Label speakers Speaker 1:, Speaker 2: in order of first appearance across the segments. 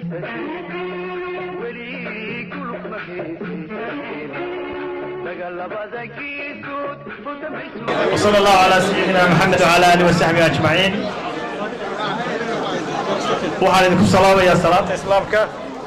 Speaker 1: وصلى الله على سيدنا محمد وعلى اله وصحبه اجمعين waxaan idinku salaamayaa salaanta islaamka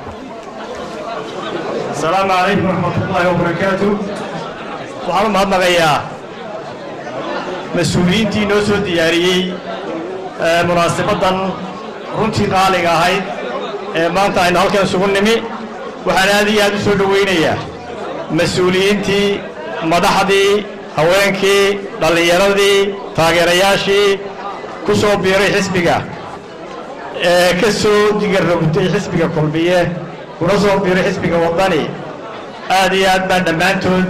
Speaker 1: asalaamu calaykum waraxmatullaahi wabarakaatu waxaan u mahadnaqayaa mas-uuliyiintii noo soo diyaariyey munaasabaddan runtii qaaliga ahayd ee maanta aynu halkan isugu nimi waxaan aad iyo aad u soo dhowaynayaa mas-uuliyiintii madaxdii haweenkii dhallinyaradii taageerayaashii ku soo biiray xisbiga ee ka soo digarrogtay xisbiga kulmiye kuna soo biiray xisbiga waddani aad iyo aad baan dhammaantood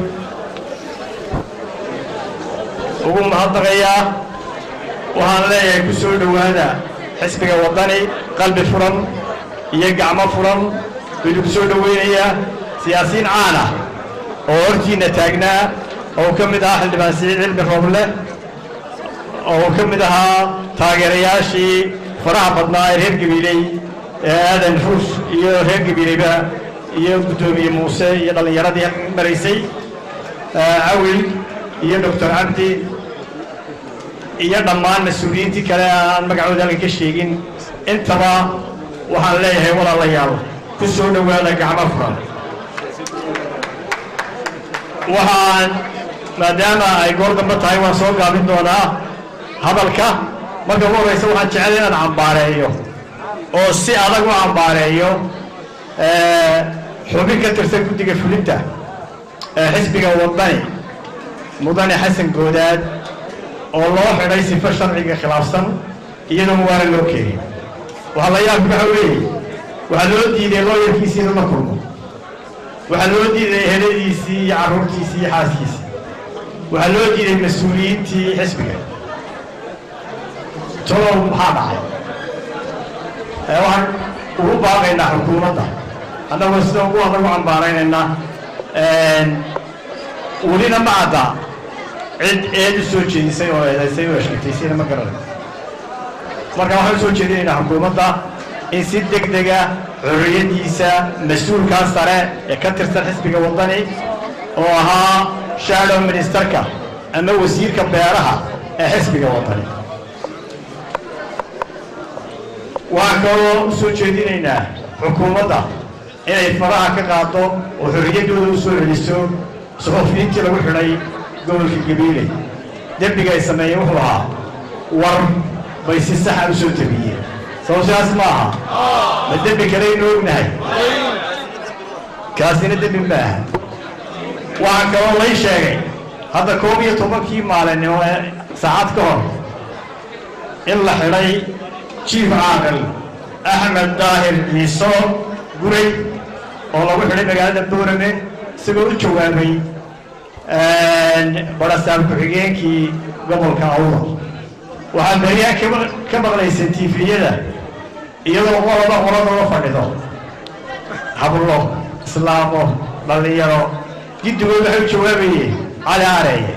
Speaker 1: ugu mahadnaqayaa waxaan leeyahay ku soo dhowaada xisbiga waddani qalbi furan iyo gacmo furan idinku soo dhowaynayaa siyaasiyiin caan ah oo hortiinna taagnaa oo ka mid ahaa xildhibaan siciid cilmi rooble oo ka mid ahaa taageerayaashii faraha badnaa ee reer gabiiley ee aadan ruus iyo reer gabiileyba iyo guddoomiye muuse iyo dhallinyaradii halkan maraysay cawil iyo doctor cabdi iyo dhammaan mas-uuliyiintii kale aan magacooda halkan ka sheegin intaba waxaan leeyahay walaalayaal ku soo dhowaada gacmo furan waxaan maadaama ay goor dambe tahay waan soo gaabin doonaa hadalka marka ugu horraysa waxaan jecel inaan cambaareeyo oo si adag u cambaareeyo xubin ka tirsan guddiga fulinta ee xisbiga waddani mudane xasan goodaad oo loo xidhay sifo sharciga khilaafsan iyadoon waana loo keenin waxaa la yaabka waxa weeye waxaa loo diiday looyarkiisii inuu la kulmo waxaa loo diiday heladiisii iyo carruurtiisii iyo xaaskiisii waxaa loo diiday mas-uuliyiintii xisbiga tolow maxaa dhacay waxaan ugu baaqaynaa xukuumadda annagoo sida ugu adag u cambaaraynaynaa welina ma cadda cid eed u soo jeedisay oo eedaysay oo sheegtaysayna ma garanay marka waxaan u soo jeedinaynaa xukuumadda in si deg dega xorriyaddiisa mas-uulkaa sare ee ka tirsan xisbiga waddani oo ahaa shadow ministerka ama wasiirka beeraha ee xisbiga waddani waxaan kaloo u soo jeedinaynaa xukuumadda inay faraha ka qaado oo xorriyaddooda u soo celiso suxufiyiintii lagu xidhay gobolka gabiile dembiga ay sameeyeen wuxuu ahaa war bay si saxa u soo tabiyeen sabab sidaas ma aha ma dembi kale aynu ognahay kaasina dembi ma aha waxaa kaloo lay sheegay hadda koob iyo tobankii maalinimo ee saacad ka hor in la xidhay jiif caaqil axmed daahir ciiso guray oo lagu xidhay magaalada boorame isagoo u jawaabay barasaab ku-xigeenkii gobolka awda waxaa beryahan ka maqlaysay tiifiyada iyadoo qolaba qoladooda fadhido hablo islaamo dhallinyaro giddigood waxay u jawaabayeen cali areeye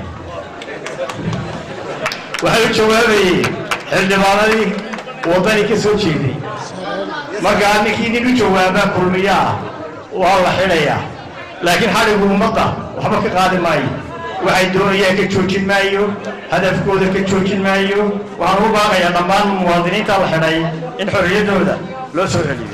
Speaker 1: waxay u jawaabayeen xildhibaanadii waddani ka soo jeeday markaa ninkii nin u jawaabaa kulmiyo ah waa la xidhayaa laakiin xadhigu ummadda waxba ka qaadi maayo waxay doonayaan ka joojin maayo hadafkooda ka joojin maayo waxaan ugu baaqayaa dhammaan muwaadiniinta la xidhay in xorriyaddooda loo soo celiyo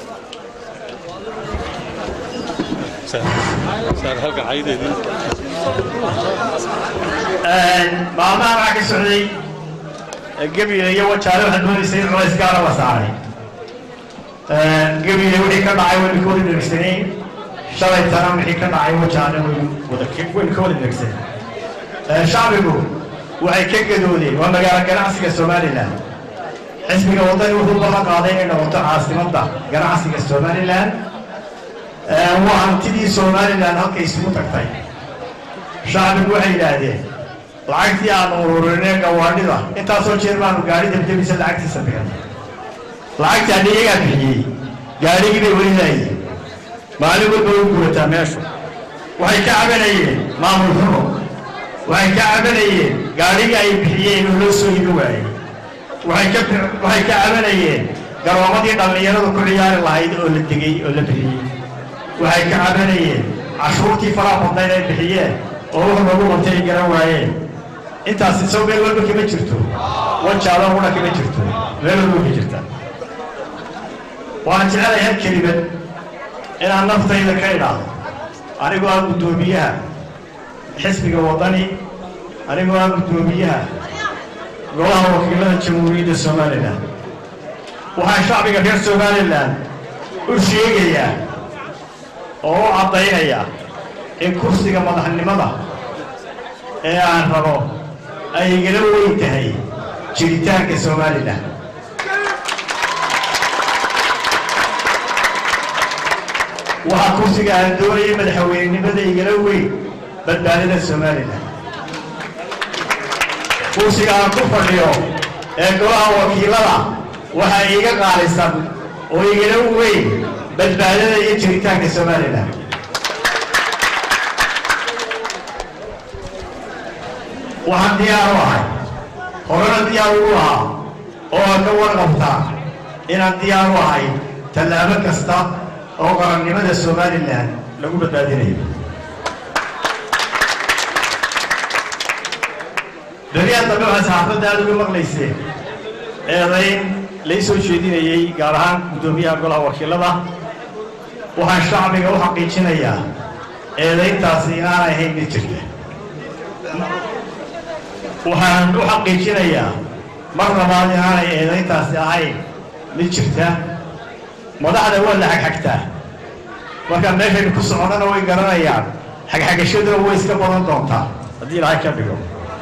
Speaker 1: maalmaha waxaa ka socday gebiile iyo wajaale waxaad moodaysay in culays gaara la saaray gebiile wixii ka dhacay waynu ka wada dhegsanayn shalay tana wixii ka dhacay wajaale waynu wada waynu ka wada dhegsanayn shacbigu waxay ka gadoodeen waa magaalo ganacsiga somalilan xisbiga waddani wuxuu ballan qaaday inay noqoto caasimadda ganacsiga somalilan waa hantidii somalilan halkay isugu tagtay shacbigu waxay yidhaahdeen lacagtii aanu ururinay gawaadhida intaasoo jeer baanu gaari debdebisa lacagtiisa bixin lacagtii hadda iyagaa bixiyey gaarigii bay weli laayeen maalin walba way guurataa meeshu waxay ka cabanayeen maamul xumo waxay ka cabanayeen gaadhigii ay bixiyeen oo loo soo ibi waayey waxay ka waxay ka cabanayeen garoomadii dhallinyaradu ku ciyaari lahayd oo la degay oo la bixiyey waxay ka cabanayeen cashuurtii faraha badnayd ay bixiyeen oo wax loogu qabtay ay garan waayeen intaasi sow meel walba kama jirto wajaalo qura kama jirto meel walba ka jirta waxaan jecelahay hal kelimad inaan naftayda ka idhaahdo anigoo ah guddoomiyaha xisbiga waddani anigoo ah guddoomiyaha golaha wakiilada jamhuuriyadda somalilan waxaan shacbiga reer somalilan u sheegayaa oo u caddaynayaa in kursiga madaxnimada ee aan rabo ay igala weyn tahay jiritaanka somalilan waxaa kursiga aan doonayay madaxweynenimada igala weyn badbaadada somalilan kursiga aan ku fadhiyo ee golaha wakiilada waxaa iiga qaalisan oo igala weyn badbaadada iyo jiritaanka somalilan waxaan diyaar u ahay horena diyaar ugu lahaa oo aan ka warqabtaa inaan diyaar u ahay tallaabo kasta oo qarannimada somalilan lagu badbaadinayo beriyaa dambe waxaa saxaafadda aada uga maqlayseen eedayn lai soo jeedinayey gaar ahaan guddoomiyaha golaha wakiilada waxaan shacbiga u xaqiijinayaa eedayntaasi inaanay ahayn mid jirta waxaan u xaqiijinayaa mar labaad inaanay eedayntaasi ahayn mid jirta madaxda waa la xagxagtaa markaa meeshaynu ku soconnana way garanayaan xagxagashaduna way iska badan doontaa haddii ilaahay ka dhigo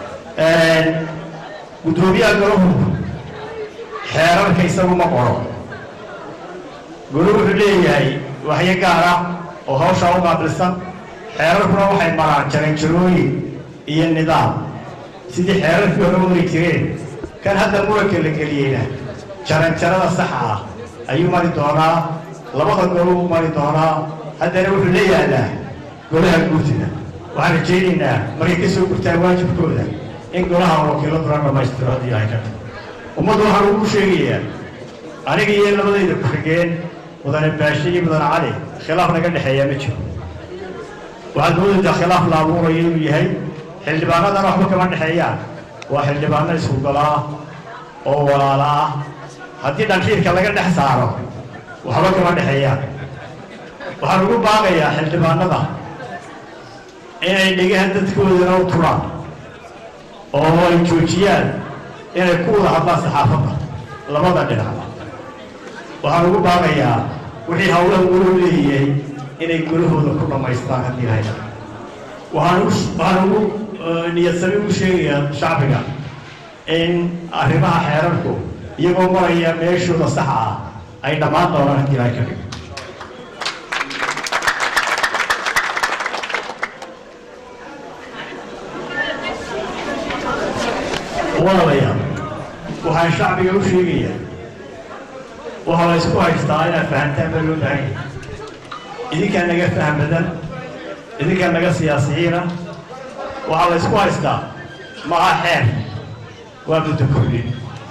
Speaker 1: guddoomiyaha golahu xeerarka isagu ma qoro golo wuxuu leeyahay waxyo gaar ah oo hawshaa u qaabilsan xeerarkuna waxay maraan jaranjarooyin iyo nidaam sidii xeerarkii hore mari jireen kan hadda muranka la geliyeyna jaranjarada saxa ah ayuu mari doonaa labada golo u mari doonaa haddana wuxuu la yaalaa golaha guurtida waxaan rajaynaynaa markay ka soo gurtaan waajibkooda in golaha wakiiladuna dhammaystiro haddii ilahay ka ummaddu waxaan ugu sheegayaa aniga iyo labadayda ku-xigeen mudane baashe iyo mudane cali khilaaf naga dhexeeyaa ma jiro waxaad moodaydaa khilaaf la abuurayo inuu yahay xildhibaanadana waxba kama dhexeeyaan waa xildhibaano isku golaa oo walaala ah haddii dhanxiirka laga dhex saaro waxba kama dhexeeyaan waxaan ugu baaqayaa xildhibaanada inay dhigahan dadkoodana u turaan oo ay joojiyaan inay ku wada hadlaan saxaafadda labada dhinacba waxaan ugu baaqayaa wixii hawlaha goluhu leeyahay inay golahooda ku dhammaystaan haddii lahay waxaan waxaan ugu niyadsami ugu sheegayaa shacbiga in arrimaha xeerarku iyagoo maraya meeshooda saxa ah ay dhammaan doonaan haddii ilahay ka dhigo walaalayaal waxaan shacbiga u sheegayaa waxaa la ysku haystaa inaad fahantaan baa loo baahan yahay idinkaa naga faham badan idinkaa naga siyaasiyiina waxaa la ysku haystaa maha xeer waa muddo kordhin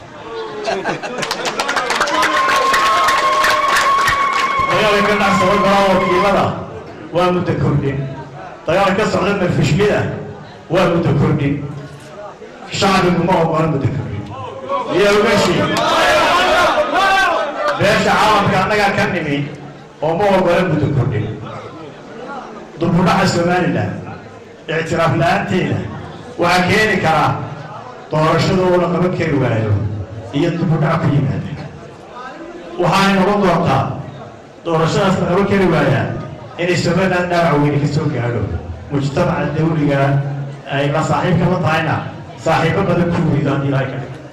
Speaker 1: dagaalka ka dhacsada golaha wakiilada waa muddo kordhin dagaal ka socda marfishmida waa muddo kordhin shacbigu ma ogola muddo kordhin iyo ogashi beesha caalamka annagaa ka nimi oo ma ogola muddo kordhin dubudhaca somalilan ictiraaf la-aanteeda waxaa keeni karaa doorashadoo la qaban kari waayo iyo dubudhac ku yimaada waxaanay noqon doontaa doorashadaas la qaban kari waayaa inay somalilan dhaawac weyne ka soo gaadho mujtamaca dawliga ay la saaxiibka la tahayna saaxiibo badan ku weydo haddii ilahay ka dhigo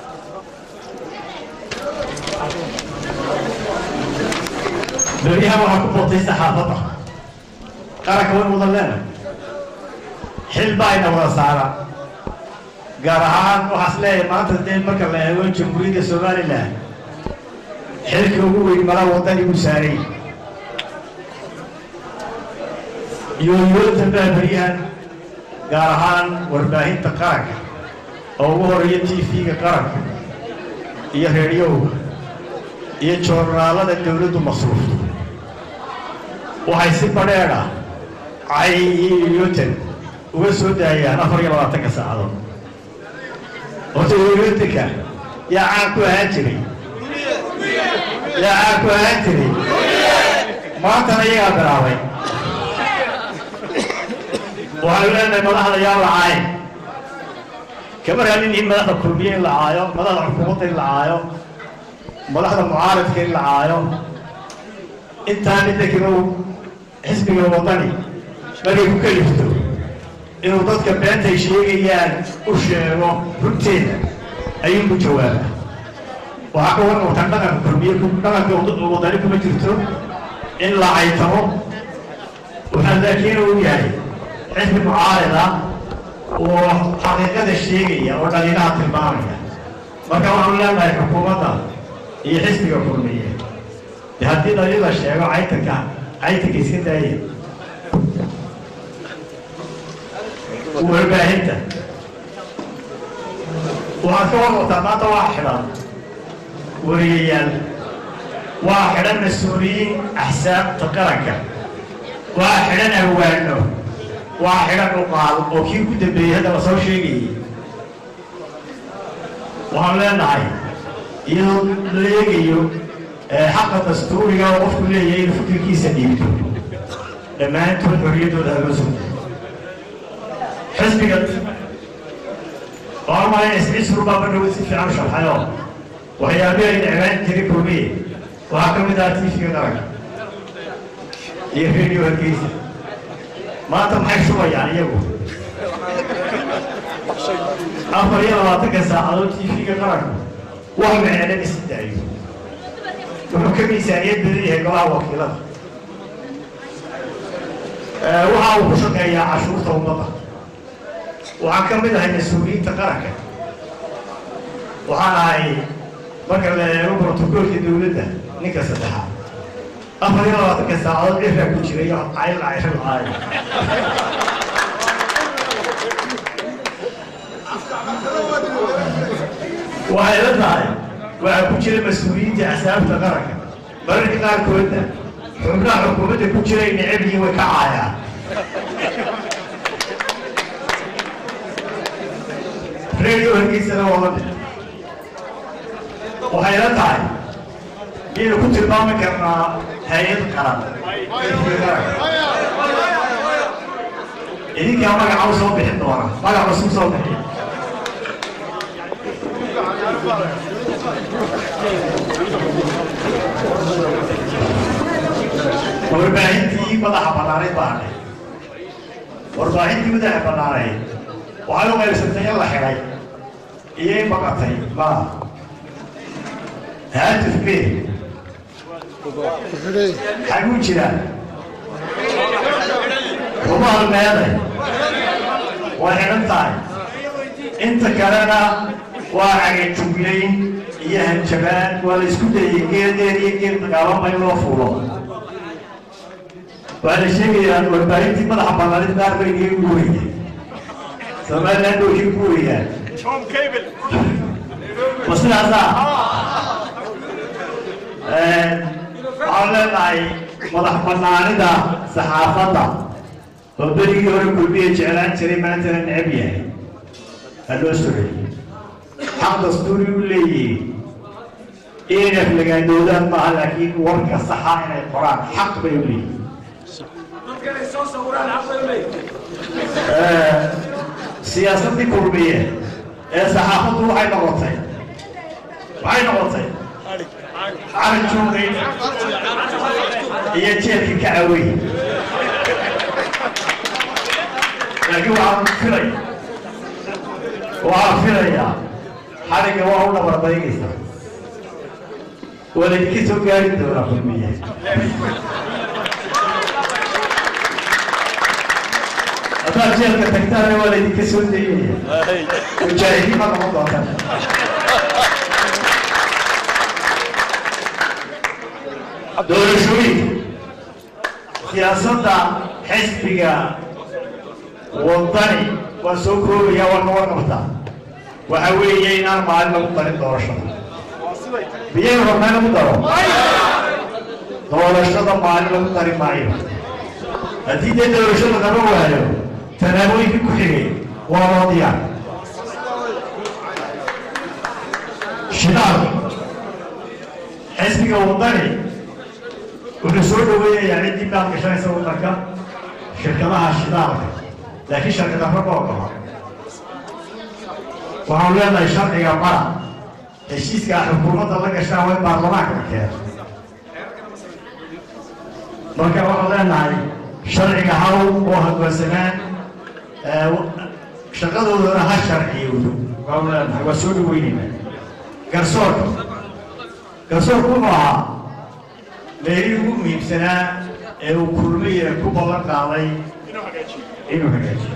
Speaker 1: beryahan waxaa ku batay saxaafadda qaranka way mudan leena xil baa ina wada saara gaar ahaan waxaas leeyahay maanta dee marka la eego jamhuuriyadda somalilan xilka ugu weyn mala wadani u saaray yooyoota baa beryahan gaar ahaan warbaahinta qaranka oo ugu horeeya t v-ga qaranka iyo reediyowga iyo joornaalada dawladdu masruufto waxay si badheedha cay iyo yuutan uga soo daayaan afar iyo labaatanka saacadood horta yuutanka yaa caan ku ahaan jiray yaa caan ku ahaan jiray maantana iyagaa bilaabay waxaanu leenahay madaxda yaa la caayo kama raadin in madaxda kulmiye in la caayo madaxda xukuumadda in la caayo madaxda mucaaradka in la caayo intaa midakinu xisbiga wadani markay ku kalifto inuu dadka beentay sheegayaan u sheego runteeda ayuu ku jawaaba waxaa ka waran wataan dhaqanka kulmiye dhaqanka wadani kuma jirto in la caytamo waxaa laakiin uu yahay xisbi mucaarida oo xaqiiqada sheegaya oo dhaliinaha tilmaamaya marka waxaanu leenahay xukuumadda iyo xisbiga kulmiye de haddii dhaliil la sheego caytanka caytanka iska daaya warbaahinta waxaad ka warwataa maanta waa xidhan wariyayaal waa xidhan mas-uuliyiin axsaabta qaranka waa xidhan awaano waa xidhan uqaal oo kii ku dambeeyey hadda la soo sheegayay waxaanu leenahay iyadoo la eegayo xaqa dastuuriga oo qofku leeyahay inuu fikirkiisa dhiibto dhammaantood xorriyaddooda haloo sugta xisbiga waxaan mahay iscisru baa badhow si fiican u sharxayo waxyaabihii ay necbaan jiray kulmiye waxaa ka mid ah tiifiga qaranka iyo radio hargeysa maanta maxay shubayaan iyagu afar iyo labaatanka saacadood tiifiga qaranka wax micnana isi daayo wuxuu ka miisaaniyad badan yahay golaha wakiilada waxa uu ku shaqeeyaa cashuurta ummadda waxaan ka mid ahay mas-uuliyiinta qaranka waxaan ahay marka la eego brotocoolka dawladda ninka saddexaad afar iyo labaatanka saacadood cirraa ku jira iyo cayl cayra lacaayo waxay la tahay waxaa ku jira mas-uuliyiinta axsaabta qaranka mararka qaarkoodna xubnaha xukuumadda ku jira ay necab yihiin way ka caayaan radio hargeysana waa la mid waxay la tahay inaynu ku tilmaami karnaa hay-ad qaran idinkaa magaca u soo bixin doona magac cusub soo bixiya warbaahintii madaxa banaanayd baanay warbaahintii madaxa banaanayd waxay u qaybsantay in la xidhay iyo in baqatay ma haatif be xaguu jiraa kuma halmeeday way xidhan tahay inta kalena waa cagajuglayn iyo hanjabaan waa la isku dayay geeldeen iyo geel dagaalama in loo fuulo waxaa la sheegayaa warbaahintii madaxa banaanid qaar bay iga guuraya somaliland oo kii guurayaan ma sidaasaa waxaan leenahay madax banaanida saxaafadda oo berigii hore kulmiye jeclaan jiray maantana necab yahay ha loo soreeyey xaq dastuuri u leeyihiin inay aflagaandoodaan maaha laakiin warka saxa inay qoraan xaq bay u leeyihiin siyaasaddii kulmiye ee saxaafaddu waxay noqotay waxay noqotay cali joogay iyo jeelkii ka cawey laakiin waxaan filay waxaan filayaa xariga waa u dhabardaygaysaa waa laydinka soo gaari doonaa kulmiye haddaad jeelka tagtaana waa laydinka soo daynaya mujaahidiin ma noqon doontaan doorashooyinka siyaasadda xisbiga wadani waa soo koobaya waa noga qabtaa waxa weeye inaan maalin lagu darin doorashada biyaynu rabnaa lagu daro doorashada maalin lagu dari maayo haddii dee doorashada lama waayo tallaabooyinkii ku xigay waa loo diyaar shidaal xisbiga wadani wuxuu soo dhaweynayaa ciddii baad gashanaysa waddanka shirkadaha shidaalka laakiin sharcida raba oo gaba waxaanu leenahay sharciga mara heshiiska xukuumadda la gashaa waa in baarlamaanka la keeno marka waxaan leenahay sharciga haw oo hagwaansanaan shaqadoodana ha sharciyowdo waxaanu leenahay waa soo dhaweynayna garsoorka garsoorku wuxuu ahaa meelihii ugu muhiimsanaa ee uu kulmayna ku ballan qaaday inuu hagaajiyo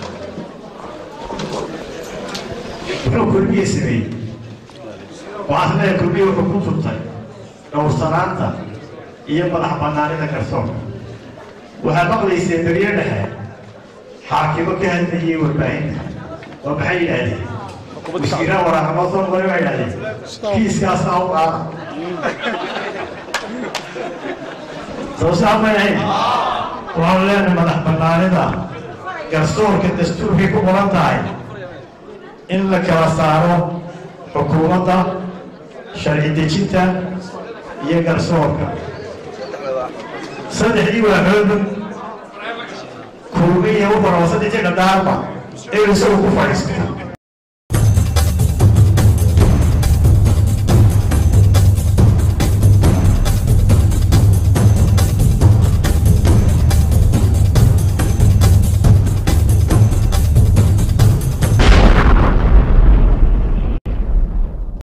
Speaker 1: wuxuu kulmiye sameeyey waxaas leeyahay kulmiye wuxuu ku turtay dhowrsanaanta iyo madax bannaanida garsoorka waxaad maqlaysee beriyo dhexe xaakimo ka hadlayay warbaahinta waa maxay yidhaahdeen wasiiraan waraaqama soo noqday waa yidhahdeen kiiskaasna u qaada soo saamay ahayn waxaanu leenahay madax bannaanida garsoorka dastuurkay ku qoran tahay in la kala saaro xukuumadda sharci dejinta iyo garsoorka saddexdii waaxooda kulmiya u baraba saddexdii qadaarba ee isagu ku fadhiisto